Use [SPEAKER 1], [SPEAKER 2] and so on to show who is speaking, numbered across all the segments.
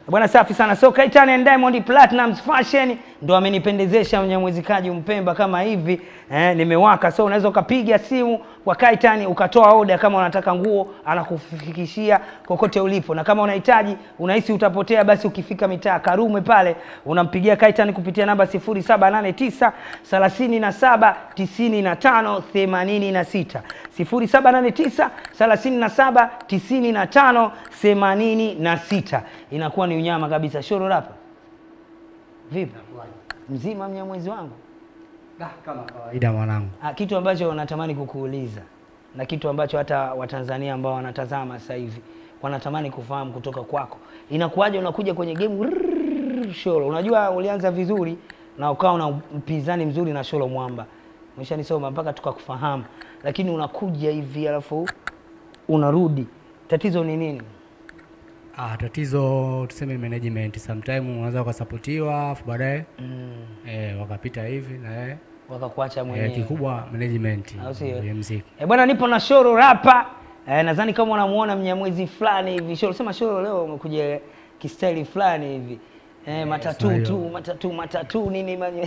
[SPEAKER 1] Bwana safi sana. So Kaitan and Diamond Platnumz Fashion ndo amenipendezesha mnyamwezikaji Mpemba kama hivi eh, nimewaka. So unaweza ukapiga simu kwa Kaitan ukatoa oda kama unataka nguo, anakufikishia kokote ulipo, na kama unahitaji unahisi utapotea, basi ukifika mitaa Karume pale unampigia Kaitan kupitia namba 0789 37 95 86 0789 37 95 86 inakuwa ni unyama kabisa. Shoro rapa vipi, mzima mnyamwezi wangu?
[SPEAKER 2] kama kawaida mwanangu.
[SPEAKER 1] Ah, kitu ambacho natamani kukuuliza na kitu ambacho hata Watanzania ambao wanatazama sasa hivi wanatamani kufahamu kutoka kwako, inakuwaje unakuja kwenye game rrrr, Sholo? Unajua ulianza vizuri na ukawa na mpinzani mzuri na Sholo Mwamba, umeshanisoma mpaka tukakufahamu, lakini unakuja hivi alafu unarudi, tatizo ni nini?
[SPEAKER 2] Ah, tatizo tuseme management, sometime unaweza ukasapotiwa afu baadaye
[SPEAKER 1] Mm,
[SPEAKER 2] eh, wakapita hivi na eh,
[SPEAKER 1] wakakuacha mwenyewe
[SPEAKER 2] eh, kikubwa management
[SPEAKER 1] Au sio?
[SPEAKER 2] ya muziki.
[SPEAKER 1] E bwana, nipo na Shoro rapa e, nadhani kama unamuona mnyamwezi fulani hivi. Shoro sema Shoro, leo umekuja kistaili fulani hivi e, matatu
[SPEAKER 2] sawa.
[SPEAKER 1] tu matatu matatu nini manye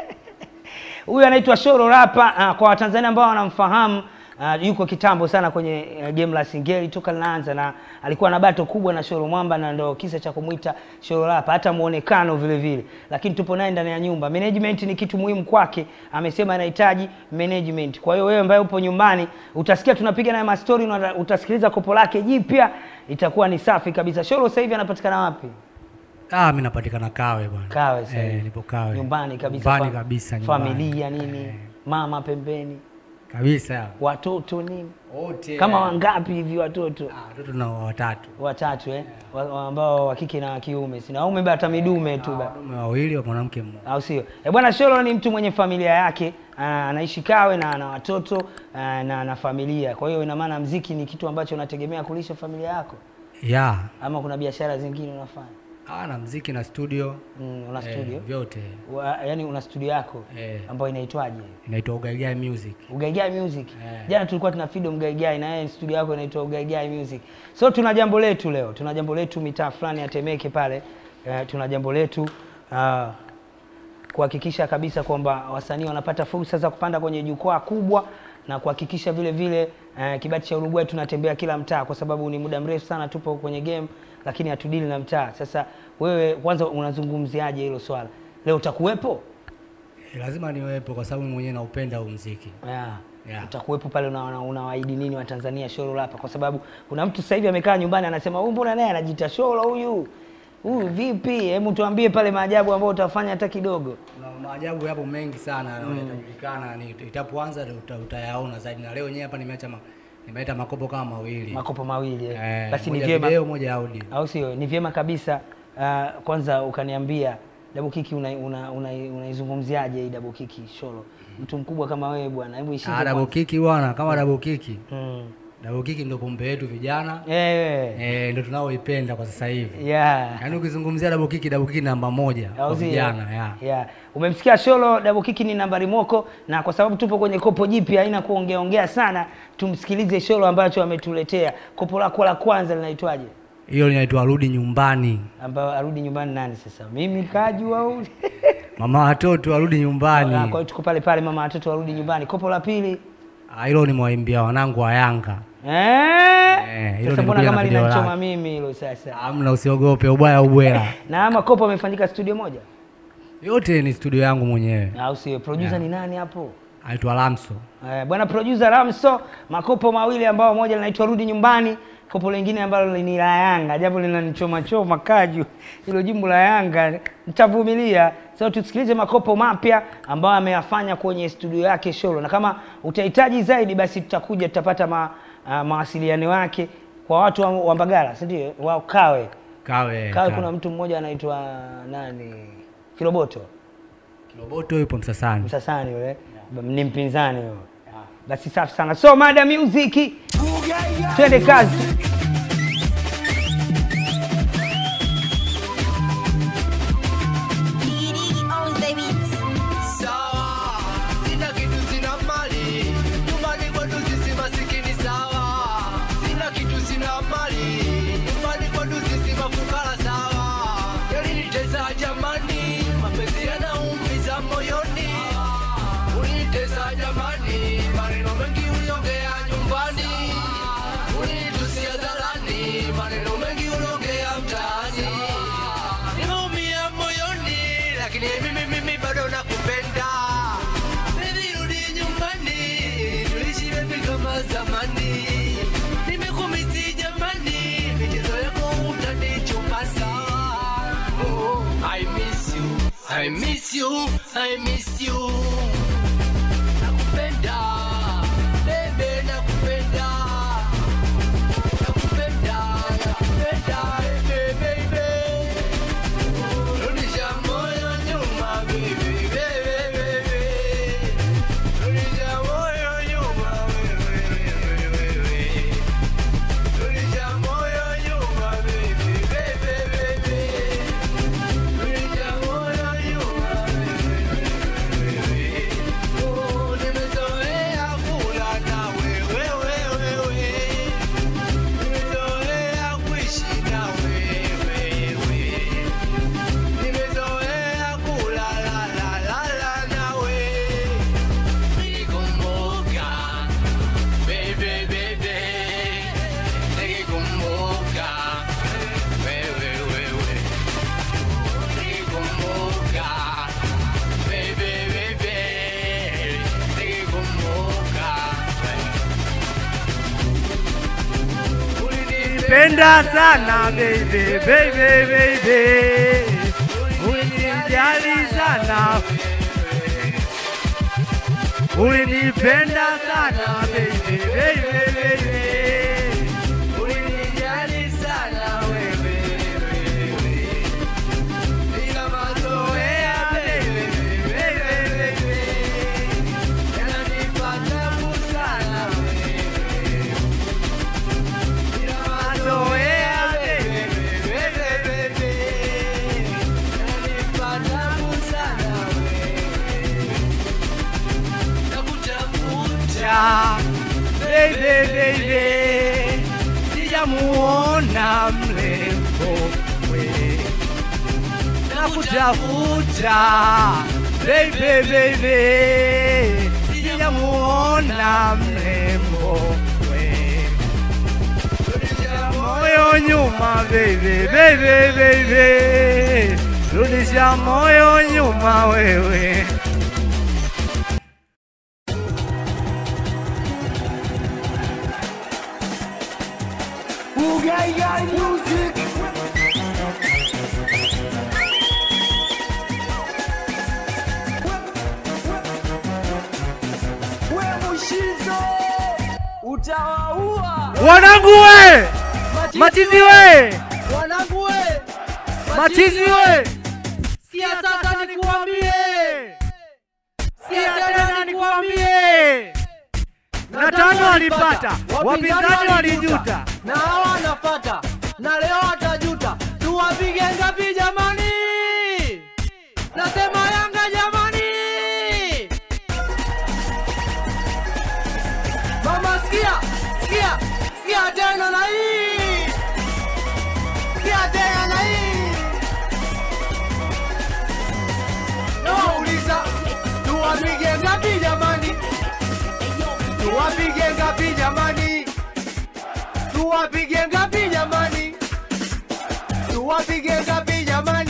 [SPEAKER 1] huyu anaitwa Shoro rapa. Ah, kwa Watanzania ambao wanamfahamu ah, yuko kitambo sana kwenye eh, game la Singeli toka linaanza, na alikuwa na bato kubwa na Shoro Mwamba, na ndo kisa cha kumwita Shoro rapa, hata muonekano vile vile. Lakini tupo naye ndani ya nyumba. Management ni kitu muhimu kwake, amesema anahitaji management. Kwa hiyo wewe ambaye upo nyumbani utasikia tunapiga naye mastori, na utasikiliza kopo lake jipya, itakuwa ni safi kabisa. Shoro sasa hivi anapatikana wapi?
[SPEAKER 2] Ah, mimi napatikana Kawe bwana.
[SPEAKER 1] Kawe sasa hivi.
[SPEAKER 2] Eh, nipo Kawe.
[SPEAKER 1] Nyumbani kabisa,
[SPEAKER 2] Nyumbani
[SPEAKER 1] fa-
[SPEAKER 2] kabisa nyumbani.
[SPEAKER 1] familia nini,
[SPEAKER 2] Eh,
[SPEAKER 1] mama pembeni,
[SPEAKER 2] kabisa.
[SPEAKER 1] watoto nini,
[SPEAKER 2] Wote.
[SPEAKER 1] kama wangapi hivi watoto?
[SPEAKER 2] Ah, watoto na watatu.
[SPEAKER 1] Watatu eh, wa, wa ambao wa kike na wa kiume, sina au umebeba hata midume tu ba
[SPEAKER 2] Wanaume wawili wa mwanamke mmoja.
[SPEAKER 1] au sio? Eh bwana, Sholo ni mtu mwenye familia yake, ah, anaishi Kawe na ana watoto ah, na na familia. Kwa hiyo ina maana mziki ni kitu ambacho unategemea kulisha familia yako,
[SPEAKER 2] Ya.
[SPEAKER 1] ama kuna biashara zingine unafanya?
[SPEAKER 2] Ah, na muziki na studio.
[SPEAKER 1] Mm, una
[SPEAKER 2] eh,
[SPEAKER 1] studio
[SPEAKER 2] vyote.
[SPEAKER 1] wa, yani una studio yako
[SPEAKER 2] Eh.
[SPEAKER 1] ambayo inaitwaje?
[SPEAKER 2] Inaitwa Ugaigai Music.
[SPEAKER 1] Ugaigai Music.
[SPEAKER 2] Eh.
[SPEAKER 1] Jana tulikuwa tuna Fido Mgaigai na yeye studio yako inaitwa Ugaigai Music. So tuna jambo letu leo, tuna jambo letu mitaa fulani ya Temeke pale. Eh, tuna jambo letu ah, kuhakikisha kabisa kwamba wasanii wanapata fursa za kupanda kwenye jukwaa kubwa na kuhakikisha vile vile eh, kibati cha Uruguay tunatembea kila mtaa, kwa sababu ni muda mrefu sana tupo kwenye game, lakini hatudili na mtaa. Sasa wewe kwanza unazungumziaje hilo swala? Leo utakuwepo?
[SPEAKER 2] Eh, lazima niwepo kwa sababu mimi mwenyewe naupenda huu muziki.
[SPEAKER 1] Yeah.
[SPEAKER 2] Yeah.
[SPEAKER 1] Utakuwepo pale una- una- unawaahidi nini Watanzania Sholo Rapa? Kwa sababu kuna mtu sasa hivi amekaa nyumbani anasema huyu mbona naye anajiita Sholo huyu huyu vipi? Hebu tuambie pale maajabu ambayo utafanya hata kidogo.
[SPEAKER 2] Kuna maajabu yapo mengi sana na yatajulikana, ni itapoanza uta, utayaona zaidi. Na leo wenyewe hapa nimeacha ma, nimeleta makopo kama mawili
[SPEAKER 1] Makopo mawili eh.
[SPEAKER 2] eh,
[SPEAKER 1] Basi ni
[SPEAKER 2] moja
[SPEAKER 1] vyema
[SPEAKER 2] video, moja audio.
[SPEAKER 1] au sio? Ni vyema kabisa. Uh, kwanza ukaniambia Double Kiki unaizungumziaje una, una unaizungumziaje hii Double Kiki Sholo? Mtu mkubwa kama wewe bwana, hebu ishike.
[SPEAKER 2] Ah, double
[SPEAKER 1] kwanza.
[SPEAKER 2] kiki bwana, kama double kiki.
[SPEAKER 1] Mm.
[SPEAKER 2] Double kiki ndio pombe yetu vijana.
[SPEAKER 1] Eh.
[SPEAKER 2] Eh, ndio tunaoipenda kwa sasa hivi.
[SPEAKER 1] Yeah.
[SPEAKER 2] Yaani ukizungumzia double kiki, double kiki namba moja kwa
[SPEAKER 1] Au sio?
[SPEAKER 2] vijana, ya.
[SPEAKER 1] Yeah. Umemsikia Sholo Double Kiki ni nambari moko, na kwa sababu tupo kwenye kopo jipya, haina kuongea ongea sana, tumsikilize Sholo ambacho ametuletea. Kopo lako la kwanza linaitwaje?
[SPEAKER 2] Hiyo linaitwa rudi nyumbani.
[SPEAKER 1] Ambayo arudi nyumbani nani sasa? Mimi kaju au?
[SPEAKER 2] Mama watoto arudi
[SPEAKER 1] Ah,
[SPEAKER 2] nyumbani.
[SPEAKER 1] Kwa hiyo tuko pale pale, mama watoto warudi nyumbani. Kopo la pili
[SPEAKER 2] Ah, Hilo nimewaimbia wanangu wa Yanga.
[SPEAKER 1] eh,
[SPEAKER 2] hilo
[SPEAKER 1] sasa mbona
[SPEAKER 2] nimekuja
[SPEAKER 1] kama
[SPEAKER 2] na video
[SPEAKER 1] linanichoma
[SPEAKER 2] lake.
[SPEAKER 1] mimi hilo sasa?
[SPEAKER 2] Amna, usiogope ubaya ubwela.
[SPEAKER 1] Na ama kopo amefanyika studio moja,
[SPEAKER 2] Yote ni studio yangu mwenyewe.
[SPEAKER 1] au sio? Producer ni nani hapo?
[SPEAKER 2] Aitwa Lamso.
[SPEAKER 1] Eh, bwana producer Ramso, makopo mawili ambao moja linaitwa rudi nyumbani, kopo lingine ambalo ni la Yanga, japo linanichoma choma kaju hilo jimbo la Yanga, nitavumilia. Sasa tusikilize makopo mapya ambayo ameyafanya kwenye studio yake Sholo, na kama utahitaji zaidi, basi tutakuja tutapata ma, uh, mawasiliano yake kwa watu wa, wa Mbagala, si ndio? Wa Kawe.
[SPEAKER 2] Kawe.
[SPEAKER 1] Kawe kuna mtu mmoja anaitwa nani, Kiroboto
[SPEAKER 2] Kiloboto yupo Msasani.
[SPEAKER 1] Msasani yule ni mpinzani huyo. Basi safi sana. So mada music, twende kazi.
[SPEAKER 3] Diddy owns the beats.
[SPEAKER 4] sawa sina kitu sina mali nyumbani kwetu sisi masikini sawa sina kitu sina mali nyumbani kwetu sisi mafukara sawa lakini mimi mimi bado nakupenda Baby rudi nyumbani tuishi baby kama zamani nimekumisi jamani michezo yako utanichumba sawa oh, I miss you I miss you I miss you nakupenda baby nakupenda nakupenda nakupenda baby baby rudisha moyo nyuma baby baby baby rudisha moyo nyuma wewe wewe wewe rudisha moyo nyuma baby baby baby rudisha moyo nyuma wewe wewe oh nimezoea kula na wewe wewe wewe nimezoea kuishi na wewe wewe nimezoea kulala la la la nawe nikikumbuka baby baby nikikumbuka wewe wewe nikikumbuka baby baby nikikumbuka
[SPEAKER 1] Penda sana baby, baby, baby. Ulinijali sana. Ulinipenda sana baby, baby, baby.
[SPEAKER 4] ulinijali sana wewe wewe ila mazoea baby baby baby yananipa tabu sana wewe ila mazoea baby baby baby yananipa tabu sana wewe nakutafuta
[SPEAKER 1] Ja, baby, baby. Sijamuona mrembo we. Nakutafuta baby, baby. Sijamuona mrembo we. Rudisha moyo nyuma baby, baby, baby. Rudisha moyo nyuma wewe.
[SPEAKER 2] utawaua
[SPEAKER 1] Wanangu we! Machizi we!
[SPEAKER 2] wanangu we
[SPEAKER 1] Machizi we!
[SPEAKER 2] sikia sasa nikuambie
[SPEAKER 1] Sikia tena nikuambie. Na tano walipata, wapinzani walijuta.
[SPEAKER 2] na hawa wanapata na leo watajuta tuwapige ngapi jamani nasema yanga jamani mama sikia sikia sikia tena na hii sikia tena na hii nawauliza tuwapige ngapi jamani tuwapige ngapi jamani tuwapige ngapi jamani tuwapige ngapi jamani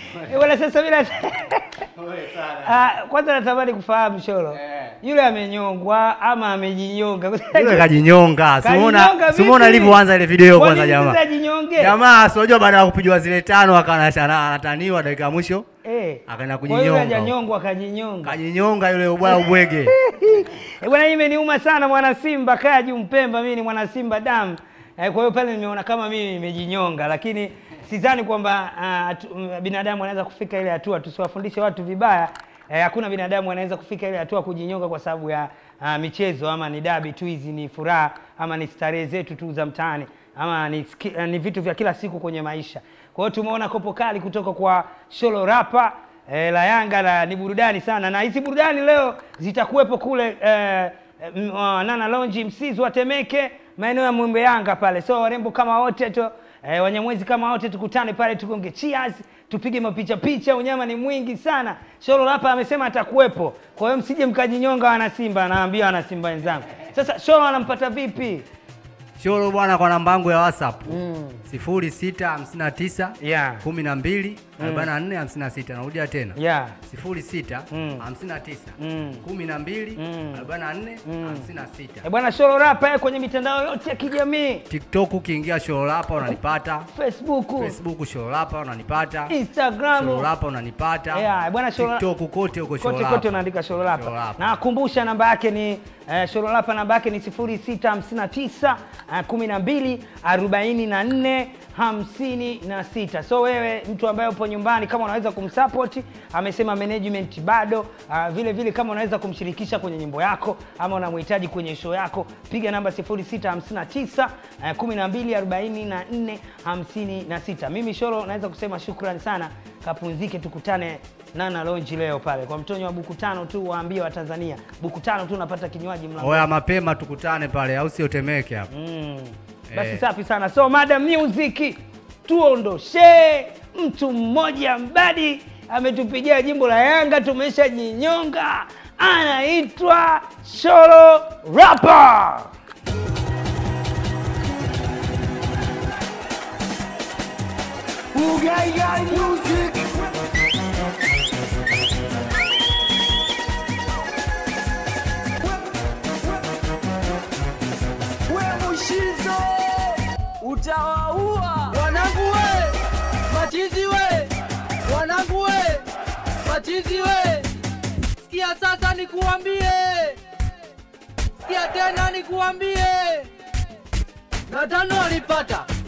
[SPEAKER 1] Eh, bwana sasa mimi nat- Ah, kwanza natamani kufahamu Sholo. Yule amenyongwa ama amejinyonga?
[SPEAKER 2] Yule kajinyonga. Simuona
[SPEAKER 1] Kajinyonga
[SPEAKER 2] simuona
[SPEAKER 1] vipi?
[SPEAKER 2] alivyoanza ile video
[SPEAKER 1] Kwa
[SPEAKER 2] kwanza
[SPEAKER 1] nini
[SPEAKER 2] jamaa.
[SPEAKER 1] sasa ajinyonge?
[SPEAKER 2] Jamaa si unajua baada ya kupigwa zile tano akawa anataniwa dakika ya mwisho
[SPEAKER 1] Eh.
[SPEAKER 2] akaenda
[SPEAKER 1] Kwa hiyo
[SPEAKER 2] kujinyonga.
[SPEAKER 1] hajanyongwa akajinyonga.
[SPEAKER 2] Kajinyonga yule ubaya ubwege.
[SPEAKER 1] Eh, bwana hii imeniuma sana mwana Simba Kaju Mpemba, mimi ni mwana Simba damu. Eh, kwa hiyo pale nimeona kama mimi nimejinyonga, lakini sidhani kwamba ah, tu- m- binadamu anaweza kufika ile hatua. Tusiwafundishe watu vibaya. Eh, hakuna binadamu anaweza kufika ile hatua kujinyonga kwa sababu ya ah, michezo ama ni dabi tu, hizi ni furaha ama ni starehe zetu tu za mtaani ama ni, ski- eh, ni vitu vya kila siku kwenye maisha. Kwa hiyo tumeona kopo kali kutoka kwa Sholo Rapa eh, la Yanga la ni burudani sana, na hizi burudani leo zitakuwepo kule eh, m- uh, Nana Lounge Msizi wa Temeke, maeneo ya Mwembe Yanga pale. So warembo kama wote tu eh, Wanyamwezi kama wote tukutane pale, tugonge cheers, tupige mapicha picha. Unyama ni mwingi sana. Sholo hapa amesema atakuwepo, kwa hiyo msije mkajinyonga wana Simba, naambia wana Simba wenzangu. Sasa Sholo anampata vipi?
[SPEAKER 2] Shoro bwana kwa namba yangu ya WhatsApp. 0659
[SPEAKER 1] Yeah.
[SPEAKER 2] 12 44 56. Narudia tena.
[SPEAKER 1] Yeah.
[SPEAKER 2] 06
[SPEAKER 1] Mm.
[SPEAKER 2] 59
[SPEAKER 1] Mm.
[SPEAKER 2] 12
[SPEAKER 1] Mm.
[SPEAKER 2] 44 56.
[SPEAKER 1] Eh, bwana Sholo Rapa yeye kwenye mitandao yote ya kijamii,
[SPEAKER 2] TikTok ukiingia Shorolapa unanipata.
[SPEAKER 1] Facebook,
[SPEAKER 2] Facebook Shorolapa unanipata.
[SPEAKER 1] Instagram,
[SPEAKER 2] Shorolapa unanipata.
[SPEAKER 1] Yeah, bwana Shoro-
[SPEAKER 2] TikTok kote huko
[SPEAKER 1] kote
[SPEAKER 2] Shorolapa.
[SPEAKER 1] kote unaandika Shorolapa.
[SPEAKER 2] Shorolapa.
[SPEAKER 1] Na kumbusha namba yake ni eh, Shorolapa namba yake ni 0659 eh, 12 44 56. So wewe mtu ambaye upo nyumbani, kama unaweza kumsupport, amesema management bado. ah, vile vile kama unaweza kumshirikisha kwenye nyimbo yako ama unamhitaji kwenye show yako, piga namba 0659 eh, 12 44 56. Mimi Shoro naweza kusema shukrani sana, kapumzike, tukutane Nana Lounge leo pale kwa mtonyo wa buku tano tu, waambie Watanzania buku tano tu unapata kinywaji mlango.
[SPEAKER 2] Oya mapema tukutane pale au sio Temeke hapo.
[SPEAKER 1] Mm. Basi
[SPEAKER 2] Eh.
[SPEAKER 1] safi sana. So Madam Music tuondoshe mtu mmoja mbadi ametupigia jimbo la Yanga, tumeshajinyonga, anaitwa Sholo Rapa.
[SPEAKER 4] we mushizo utawaua wanangu we machizi we wanangu we machizi we sikia sasa nikuambie sikia tena nikuambie na tano alipata